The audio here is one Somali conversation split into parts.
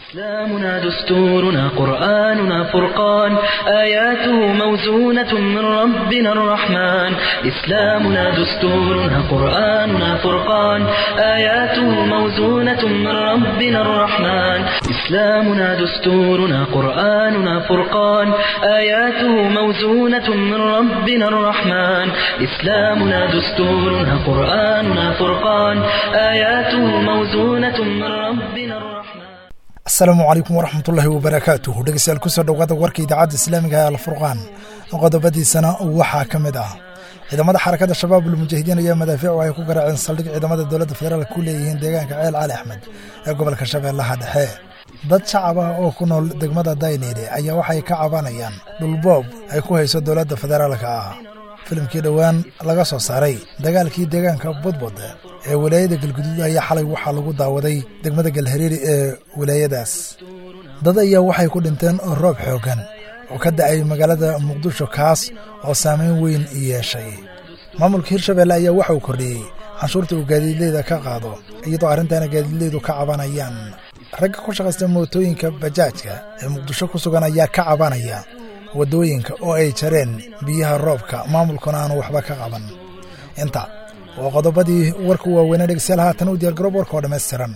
إسلامنا دستورنا قرآننا فرقان آياته موزونة من ربنا الرحمن إسلامنا دستورنا قرآننا فرقان آياته موزونة من ربنا الرحمن إسلامنا دستورنا قرآننا فرقان آياته موزونة من ربنا الرحمن إسلامنا دستورنا قرآننا فرقان آياته موزونة من ربنا الرحمن asalaamu calaykum waraxmatullaahi wabarakaatuhu dhegeystayaal kusoo dhowaada warka idaacadda islaamiga ee alfurqaan qodobadiisana waxaa ka mid ah ciidamada xarakada shabaab ulmujaahidiin ayaa madaafiicu ay ku garaaceen saldhig ciidamada dowladda federaalk ku leeyihiin deegaanka ceel cali axmed ee gobolka shabeellaha dhexe dad shacab ah oo ku nool degmada dayneyle ayaa waxay ka cabanayaan dhulboob ay ku hayso dowladda federaalka ah filimkii dhowaan laga soo saaray dagaalkii deegaanka budbud ee walaayada galguduud ayaa xalay waxaa lagu daawaday degmada galhariiri ee walaayadaas dad ayaa waxay ku dhinteen roob xooggan oo ka da'ay magaalada muqdisho kaas oo saameyn weyn yeeshay maamulka hirshabeelle ayaa waxa uu kordhiyey canshuurta uu gaadiidleyda ka qaado iyadoo arrintaana gaadiidleydu ka cabanayaan ragga ku shaqaysta mootooyinka bajaajka ee muqdisho ku sugan ayaa ka cabanaya waddooyinka oo ay jareen biyaha roobka maamulkuna aanu waxba ka qaban inta waa qodobadii warku waaweynaa dhegeystayaal haatan u diyaargaroob warka oo dhammaystiran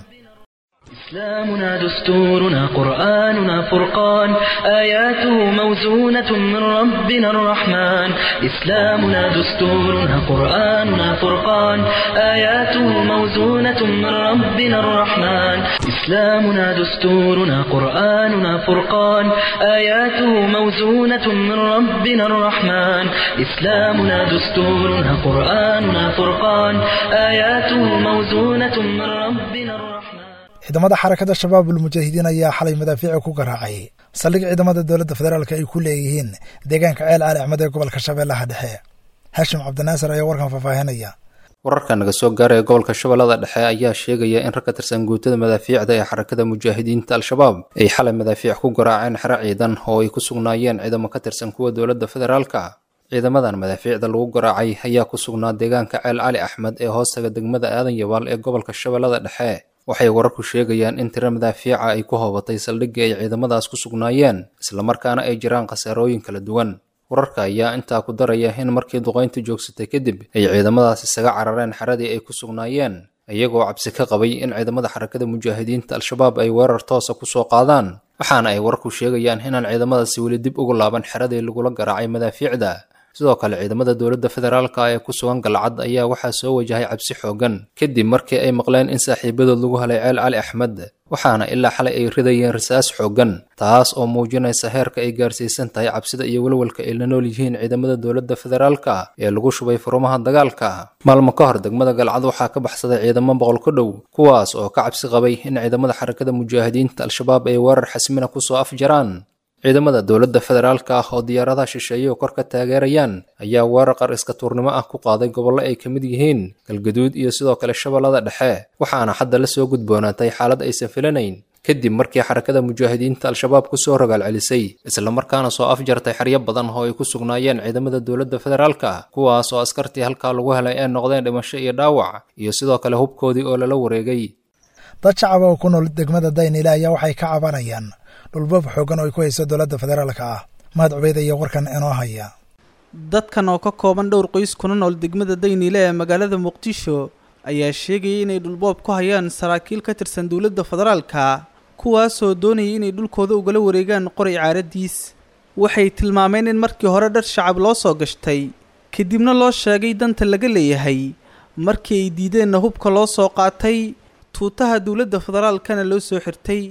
إسلامنا دستورنا قرآننا فرقان آياته موزونة من ربنا الرحمن إسلامنا دستورنا قرآننا فرقان آياته موزونة من ربنا الرحمن إسلامنا دستورنا قرآننا فرقان آياته موزونة من ربنا الرحمن إسلامنا دستورنا قرآننا فرقان آياته موزونة من ربنا الرحمن ciidamada xarakada shabaab ulmujaahidiin ayaa xalay madaafiici ku garaacay saldhig ciidamada dowladda federaalk ay ku leeyihiin deegaanka ceel cali axmed ee gobolka shabeellaha dhexe haashim cabdinaasir ayaa warkan faahfaahinaya wararka naga soo gaaraya gobolka shabeellada dhexe ayaa sheegaya in rag ka tirsan guutada madaafiicda ee xarakada mujaahidiinta al-shabaab ay xalay madaafiic ku garaaceen xero ciidan oo ay ku sugnaayeen ciidamo ka tirsan kuwa dowladda federaalka ciidamadan madaafiicda lagu garaacay ayaa ku sugnaa deegaanka ceel cali axmed ee hoostaga degmada aadan yabaal ee gobolka shabeellada dhexe waxay wararku sheegayaan in tiro madaafiica ay ku hoobatay saldhigii ay ciidamadaas ku sugnaayeen islamarkaana ay jiraan khasaarooyin kala duwan wararka ayaa intaa ku daraya in markii duqayntu joogsatay kadib ay ciidamadaas isaga carareen xeradii ay ku sugnaayeen iyagoo cabsi ka qabay in ciidamada xarakada mujaahidiinta al-shabaab ay weerar toosa ku soo qaadaan waxaana ay wararku sheegayaan inaan ciidamadaasi weli dib ugu laaban xeradii lagula garaacay madaafiicda sidoo kale ciidamada dowladda federaalka ee ku sugan galcad ayaa waxaa soo wajahay cabsi xooggan kadib markii ay maqleen in saaxiibadood lagu helay ceel cali axmed waxaana ilaa xalay ay ridayeen rasaas xooggan taas oo muujinaysa heerka ay gaarsiisan tahay cabsida iyo walwalka ay la nool yihiin ciidamada dowladda federaalka ee lagu shubay furumaha dagaalka maalmo ka hor degmada galcad waxaa ka baxsaday ciidamo boqol ku dhow kuwaas oo ka cabsi qabay in ciidamada xarakada mujaahidiinta al-shabaab ay weerar xasmina kusoo afjaraan ciidamada dowladda federaalka ah oo diyaaradaha shisheeye oo kor ka taageerayaan ayaa weerar qar iska tuurnimo ah ku qaaday gobollo ay ka mid yihiin galgaduud iyo sidoo kale shabeellada dhexe waxaana hadda la soo gudboonaatay xaalad aysan filanayn kadib markii xarakada mujaahidiinta al-shabaab kusoo rogaal celisay islamarkaana soo afjartay xeryo badan oo ay ku sugnaayeen ciidamada dowladda federaalka kuwaas oo askartii halkaa lagu helay ee noqdeen dhimasho iyo dhaawac iyo sidoo kale hubkoodii oo lala wareegay dad shacab oo ku nool degmada daynile ayaa waxay ka cabanayaan dhulboob xooggan oo ay ku hayso dowladda federaalka ah mahad cubeyd ayaa warkan inoo haya dadkan oo ka kooban dhowr qoys kuna nool degmada dayniile ee magaalada muqdisho ayaa sheegayay inay dhulboob ku hayaan saraakiil ka tirsan dowladda federaalka kuwaasoo doonayay inay dhulkooda ugala wareegaan qoray caaradiis waxay tilmaameen in markii hore dhar shacab loo soo gashtay kadibna loo sheegay danta laga leeyahay markii ay diideenna hubka loo soo qaatay tuutaha dowladda federaalkana loo soo xirtay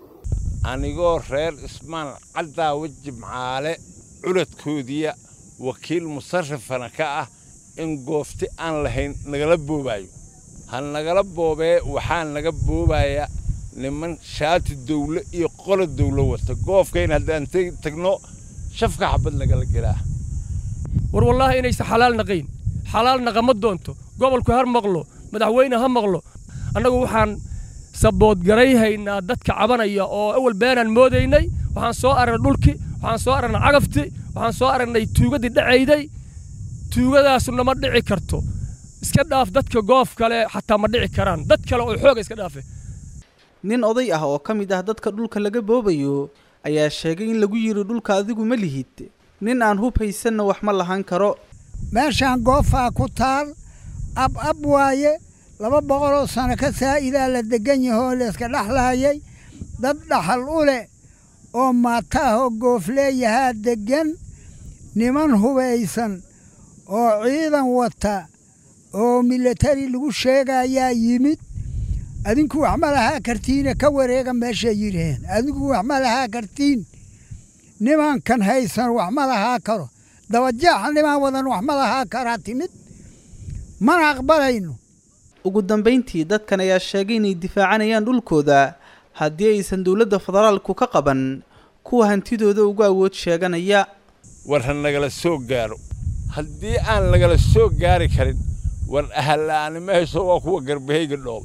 anigoo reer ismaan caddaa weji macaale culadkoodiya wakiil musarrifana ka ah in goofti aan lahayn nagala boobaayo ha nagala boobee waxaa naga boobaya niman shaati dawle iyo qola dawlo wata goofkayn haddaan tagno shafka xabad nagala gelaa war wallaahi inaysa xalaal naqayn xalaal naqama doonto gobolku har maqlo madaxweyne ha maqlo annagu waxaan saboodgarayhaynaa dadka cabanaya oo awal beenaan moodaynay waxaan soo aragnay dhulki waxaan soo aragnay cagafti waxaan soo aragnay tuugadii dhacayday tuugadaasuna ma dhici karto iska dhaaf dadka goof kale xataa ma dhici karaan dad kale oo xooga iska dhaafe nin oday ah oo ka mid ah dadka dhulka laga boobayo ayaa sheegay in lagu yidhi dhulka adigu ma lihid nin aan hub haysanna wax ma lahan karo meeshaan goofaa ku taal ab ab waaye laba boqoloo sano ka saa'idaa la deggan yahoo layska dhexlaayay dad dhaxal u leh oo maata ah oo goofleeyahaa deggan niman hubaysan oo ciidan wata oo milatari lagu sheegayaa yimid adinku wax ma lahaa kartiine ka wareega meeshay yidhaheen adinku wax ma lahaa kartiin nimankan haysan wax ma lahaa karo dabajeexa niman wadan wax ma lahaa karaa timid mana aqbalayno ugu dambayntii dadkan ayaa sheegay inay difaacanayaan dhulkooda haddii aysan dowladda federaalku ka qaban kuwa hantidooda ugu awood sheeganaya war ha nagala soo gaaro haddii aan nagala soo gaari karin war ahalla'aani ma hayso waa kuwa garbahayga dhooba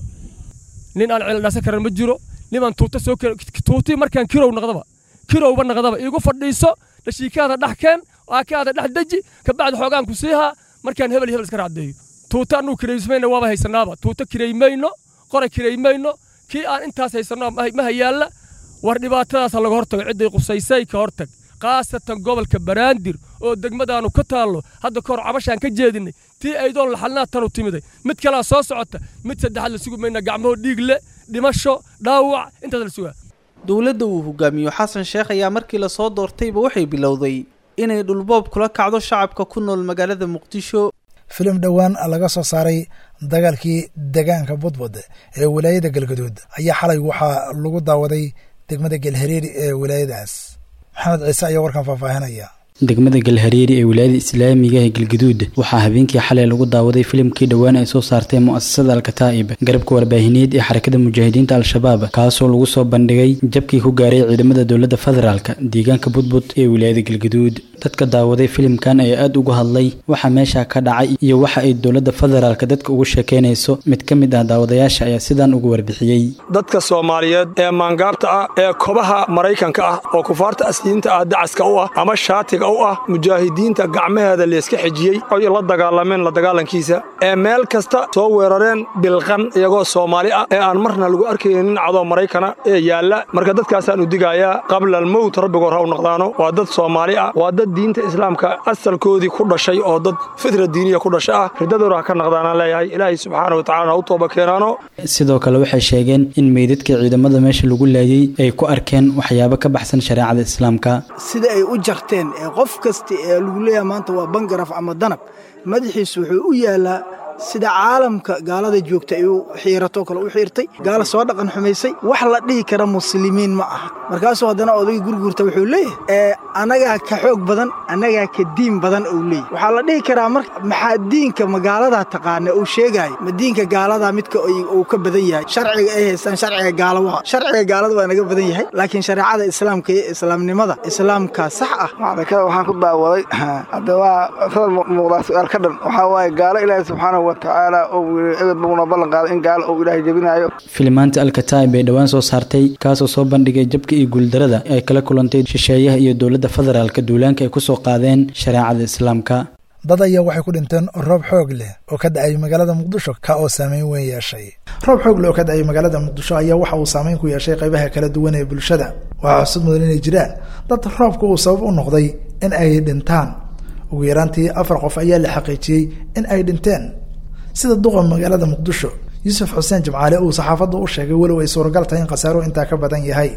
nin aan ceeldhaasa karan ma jiro niman tuuta soo tuutii markaan kirow naqdaba kirowba naqdaba iigu fadhiiso dhashiikaada dhex keen aakaada dhex deji kabacdi xoogaan ku siihaa markaan hebel hebel iska raacdeeyo tuuta annuu kiraysmayna waaba haysanaaba tuuta kiraymayno qora kiraymayno kii aan intaas haysanno ma hayaalla war dhibaatadaasa laga hortago cidday qusaysay ka hortag khaasatan gobolka baraandir oo degmadaannu ka taallo hadda kahor cabashaan ka jeedinnay tii aydoon laxalnaa tanu timiday mid kalaa soo socota mid saddexaad la sugi mayna gacmahoo dhiig le dhimasho dhaawac intaas la sugaa dowladda uu hogaamiyo xasan sheekh ayaa markii lasoo doortayba waxay bilowday inay dhulboob kula kacdo shacabka ku nool magaalada muqdisho filim dhowaan laga soo saaray dagaalkii degaanka budbud ee wilaayada galgaduud ayaa xalay waxaa lagu daawaday degmada gelhareeri ee wilaayadaas maxamed ciise ayaa warkan faahfaahinaya degmada galhareeri ee wilaayada islaamiga ee galgaduud waxaa habeenkii xalay lagu daawaday filimkii dhowaan ay soo saartay mu'asasada alkataa'ib garabka warbaahineed ee xarakada mujaahidiinta al-shabaab kaasoo lagu soo bandhigay jabkii ku gaaray ciidamada dowladda federaalk deegaanka budbud ee wilaayada galgaduud dadka daawaday filimkan ayaa aada uga hadlay waxa meesha ka dhacay iyo waxa ay dowladda federaalk dadka ugu sheekeynayso mid ka mid ah daawadayaasha ayaa sidaan ugu warbixiyey dadka soomaaliyeed ee maangaabta ah ee kobaha maraykanka ah oo kufaarta asliinta ah dacaska u ah ama shaatiga u ah mujaahidiinta gacmaheeda layska xejiyey oy la dagaalameen la dagaalankiisa ee meel kasta soo weerareen bilqan iyagoo soomaali ah ee aan marna lagu arkaynin nin cadoo maraykana ee yaalla marka dadkaasaan u digayaa qabla almowt rabbigoor ha u noqdaano waa dad soomaali ah waa dad diinta islaamka asalkoodii ku dhashay oo dad fitra diiniya ku dhasha ah riddadoora ha ka naqdaanaan leeyahay ilaahay subxaana watacalana ha u tooba keenaano sidoo kale waxay sheegeen in meydadka ciidamada meesha lagu laayey ay ku arkeen waxyaabo ka baxsan shareecada islaamka sida ay u jarteen ee qof kasta ee lagu leeyahay maanta waa bangaraf ama danab madaxiisu wuxuu u yaalaa sida caalamka gaalada joogta ay u xiiratoo kale u xiirtay gaala soo dhaqan xumaysay wax la dhihi kara muslimiin ma aha markaasuu haddana odayga gurgurta wuxuu leeyahay annagaa ka xoog badan annagaa ka diin badan ou leeyahy waxaa la dhihi karaa mar maxaa diinka magaaladaa taqaana uu sheegaayo ma diinka gaaladaa midka uu ka badan yahay sharciga ay haystaan sharciga gaala waa sharciga gaalada waa naga badan yahay laakiin shareecada islaamka iyo islaamnimada islaamka sax ah macdakada waxaan ku daawaday hadda waa sawir muuqdaa su-aal ka dhan waxaa waaye gaalo ilaahi subxaanahu watacaala oo ebed buuna ballan qaaday in gaalo uu ilaahay jebinayo filimaanta alkataa'ib bay dhowaan soo saartay kaasoo soo bandhigay jabka iyo guuldarada ay kala kulantay shisheeyaha iyo dowladda federaalka duulaanka ay ku soo qaadeen shareecada islaamka dad ayaa waxay ku dhinteen roob xoog leh oo ka da-ay magaalada muqdisho ka oo saameyn weyn yeeshay roob xoog leh oo ka da-ay magaalada muqdisho ayaa waxa uu saameyn ku yeeshay qaybaha kala duwan ee bulshada waxaa xusud mudan inay jiraan dad roobka uu sabab u noqday in ay dhintaan ugu yaraantii afar qof ayaa la xaqiijiyey in ay dhinteen sida duqa magaalada muqdisho yuusuf xuseen jimcaale uu saxaafadda u sheegay walow ay suuragal tahay in khasaaruhu intaa ka badan yahay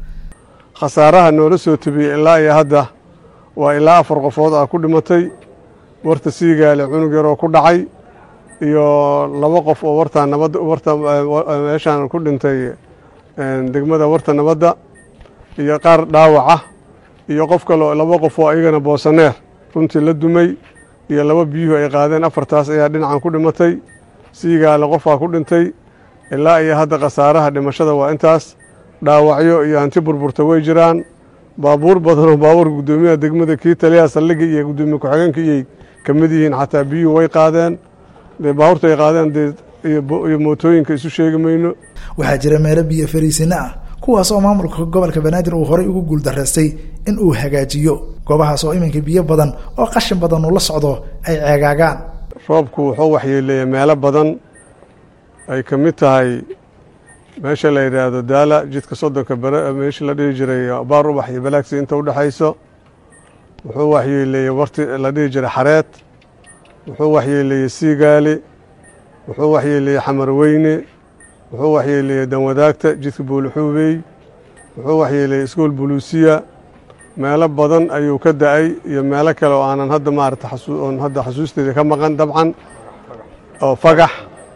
khasaaraha noola soo tebiyey ilaa iyo hadda waa ilaa afar qofood ah ku dhimatay warta siigaale cunug yar oo ku dhacay iyo laba qof oo wartaa nabadda warta meeshaan ku dhintay degmada warta nabadda iyo qaar dhaawaca iyo qof kaleo laba qof oo iyagana boosaneer runtii la dumay iyo laba biyuhu ay qaadeen afartaas ayaa dhinacan ku dhimatay siigaale qofaa ku dhintay ilaa iyo hadda khasaaraha dhimashada waa intaas dhaawacyo iyo hanti burburta way jiraan baabuur badanoo baabuurka guddoomiyaha degmada kii taliyaha saldhigga iyo guddoomiye ku-xigeenka iyay ka mid yihiin xataa biyuhu way qaadeen dee baabuurta ay qaadeen dee iyo mootooyinka isu sheegi mayno waxaa jira meelo biyo fariisina ah kuwaas oo maamulka gobolka banaadir uu horay ugu guuldaraystay in uu hagaajiyo goobahaas oo iminka biyo badan oo qashin badan uu la socdo ay ceegaagaan roobku wuxuu waxyeeleeya meelo badan ay ka mid tahay meesha la yidhaahdo daala jidka soddonka bere meeshii la dhihi jiray baar ubax iyo balaagsi inta u dhexayso wuxuu waxyeeleeyey warti la dhihi jiray xareed wuxuu waxyeeleeyey siigaali wuxuu waxyeeleeyey xamarweyne wuxuu waxyeeleeyey danwadaagta jidka buulixuubey wuxuu waxyeeleeyey iskool buluusiya meelo badan ayuu ka da-ay iyo meelo kale oo aanan hadda maarata oon hadda xasuusteeda ka maqan dabcan oo fagax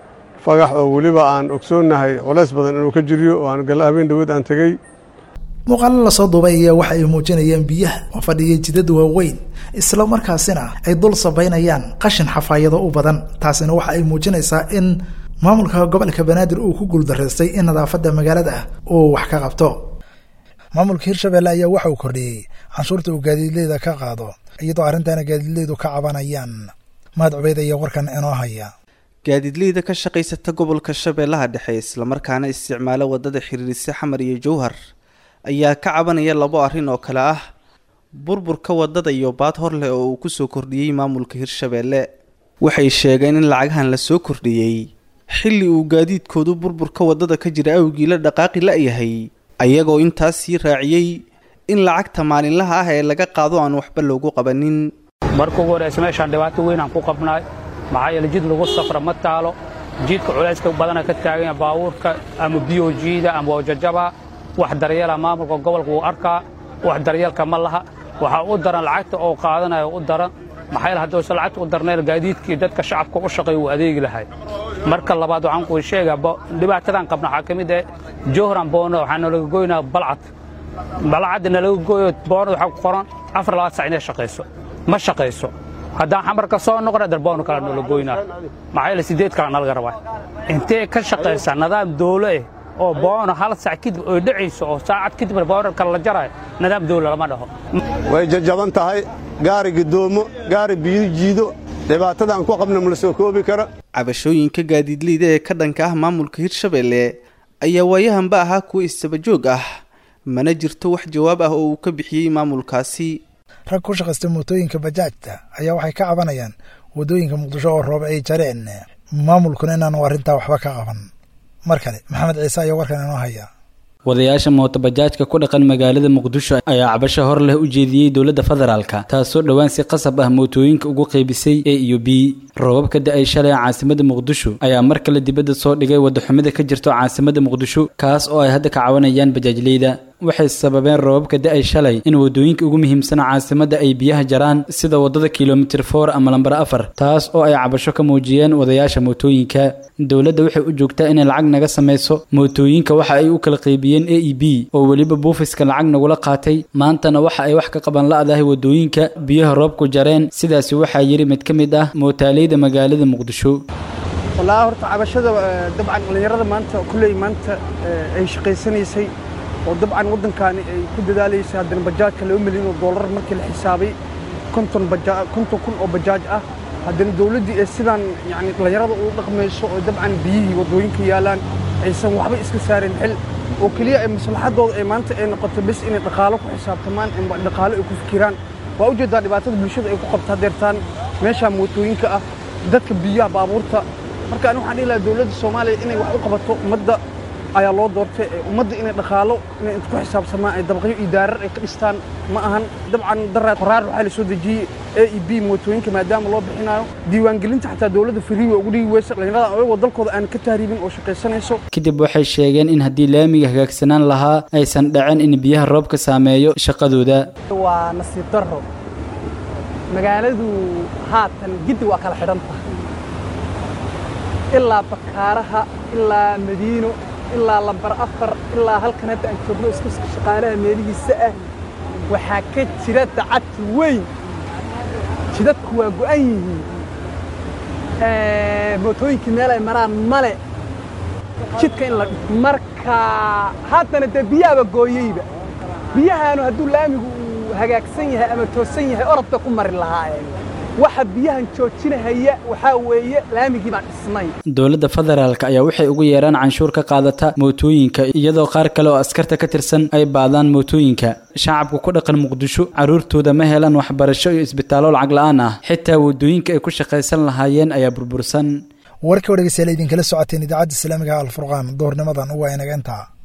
fagax oo weliba aan ogsoonnahay culays badan inuu ka jiriyo oo aan galla habeen dhawood aan tegey muuqaalo lasoo duubay ayaa waxa ay muujinayaan biyaha oo fadhiya jidad waaweyn isla markaasina ay dul sabaynayaan qashin xafaayado u badan taasina waxa ay muujinaysaa in maamulka gobolka banaadir uu ku guuldaraystay in nadaafadda magaalada ah uu wax ka qabto maamulka hirshabelle ayaa waxa uu kordhiyey canshuurta uu gaadiidleyda ka qaado iyadoo arrintaana gaadiidleydu ka cabanayaan mahad cubeyd ayaa warkan inoo haya gaadiidleyda ka shaqaysata gobolka shabeellaha dhexe islamarkaana isticmaala wadada xiriirisa xamar iyo jowhar ayaa ka cabanaya labo arrin oo kale ah burburka wadada iyo baad hor leh oo uu kusoo kordhiyey maamulka hirshabeelle waxay sheegeen in lacagahan la soo kordhiyey xilli uu gaadiidkoodu burburka wadada ka jira awgii la dhaqaaqi la-yahay ayagoo intaas sii raaciyey in lacagta maalinlaha ah ee laga qaado aan waxba loogu qabanin marka ugu horeysa meeshaan dhibaato weyn aan ku qabnaay maxaa yeele jid lagu safra ma taalo jidka culayska badana ka taaganya baabuurka ama biyojiida ama wajajaba wax daryeela maamulka gobolka wuu arkaa wax daryeelka ma laha waxaa u daran lacagta oo qaadanayo u daran maxaa yeele hadduusan lacagta u darnayn gaadiidkii dadka shacabka u shaqeeya wuu adeegi lahay marka labaad waxaan kuu sheegaa dhibaatadan qabna waxaa ka mid ah johran boono waxaa nalaga goynaa balcad balcadda nalaga gooyo boono waxaa ku qoran afar labaad sac inay shaqayso ma shaqayso haddaan xamarka soo noqona darboono kale noola goynaa maxaa yeele sideed kale nalaga rabaa intee ka shaqaysaa nidaam dowlo eh oo boono hal sac kadib oy dhacayso oo saacad kadib boono kale la jarayo nidaam dowlo lama dhaho way jajaban tahay gaari gidoomo gaari biyo jiido dhibaatadaan ku qabna ma la soo koobi kara cabashooyinka gaadiidleyda ee ka dhanka ah maamulka hirshabelle ayaa waayahanba ahaa kuwa istabajoog ah mana jirto wax jawaab ah oo uu ka bixiyey maamulkaasi rag ku shaqaysta mootooyinka bajaajta ayaa waxay ka cabanayaan waddooyinka muqdisho oo roob ay jareen maamulkuna inaanu arrintaa waxba ka qaban mar kale maxamed ciise ayaa warkan inoo haya wadayaasha mootobajaajka ku dhaqan magaalada muqdisho ayaa cabasho hor leh u jeediyey dowladda federaalka taasoo dhowaan si qasab ah mootooyinka ugu qaybisay a iyo b roobabka da-ay shalay caasimada muqdisho ayaa mar kale dibadda soo dhigay wadaxumida ka jirto caasimada muqdisho kaas oo ay hadda ka cawanayaan bajaajleyda waxay sababeen roobabka da-ay shalay in wadooyinka ugu muhiimsan caasimada ay biyaha jaraan sida wadada kilomitir for ama lambar afar taas oo ay cabasho ka muujiyeen wadayaasha mootooyinka dowladda waxay u joogtaa inay lacag naga samayso mootooyinka waxa ay u kala qaybiyeen a e b oo weliba buufiska lacag nagula qaatay maantana waxa ay wax ka qaban la-dahay wadooyinka biyaha roobku jareen sidaasi waxaa yidhi mid ka mid ah mootaaleyda magaalada muqdisho wallaahi horta cabashada dabcan dhallinyarada maanta kulley maanta ay shaqaysanaysay oo dabcan waddankaani ay ku dadaalaysay haddana bajaajka laba milyan oo dollar markii la xisaabay konton baja konton kun oo bajaaj ah haddana dawladdii ee sidaan yacni dhallinyarada ugu dhaqmayso oo dabcan biyihii waddooyinka yaalaan aysan waxba iska saarin xil oo keliya ay maslaxaddooda ay maanta ay noqoto bes inay dhaqaalo ku xisaabtamaan ama dhaqaalo ay ku fikiraan waa ujeeddaa dhibaatada bulshada ay ku qabta hadeertaan meeshaa mootooyinka ah dadka biyaha baabuurta marka ani waxaan dhihi lahaa dowladda soomaaliya inay wax u qabato ummadda ayaa loo doortay ummadda inay dhaqaalo inay ku xisaabtamaan ay dabaqyo iyo daarar ay ka dhistaan ma ahan dabcan daraad qoraar waxaa la soo dejiyey a e b mootooyinka maadaama loo bixinayo diiwaangelinta xataa dowladda farii way ugu dhigi weysa dhallinyarada ayagoo dalkooda aan ka tahriibin oo shaqaysanayso kadib waxay sheegeen in haddii laamiga hagaagsanaan lahaa aysan dhacin in biyaha roobka saameeyo shaqadooda waa nasiib darro magaaladu haatan giddi waa kala xidhan tahay ilaa bakaaraha ilaa madiino ilaa lambar afar ilaa halkan hadda aan joogno isku shaqaalaha meelihiisa ah waxaa ka jira dacad weyn jidadku waa go'an yihiin mootooyinkii meel ay maraan male jidka in la marka haddana dee biyaaba gooyeyba biyahaanu hadduu laamigu uu hagaagsan yahay ama toosan yahay orodba ku mari lahaayeen waxa biyahan joojinahaya waxaa weeye laamigii baan dhisnay dowladda federaalk ayaa waxay ugu yeeraan canshuur ka qaadata mootooyinka iyadoo qaar kale oo askarta ka tirsan ay baadaan mootooyinka shacabka ku dhaqan muqdisho carruurtooda ma helaan waxbarasho iyo isbitaallo lacag la-aan ah xitaa waddooyinka ay ku shaqaysan lahaayeen ayaa burbursan warka o dhegeystayaal idinkala socoteen idaacadda islaamiga alfurqaan doornimadan waa inaga intaa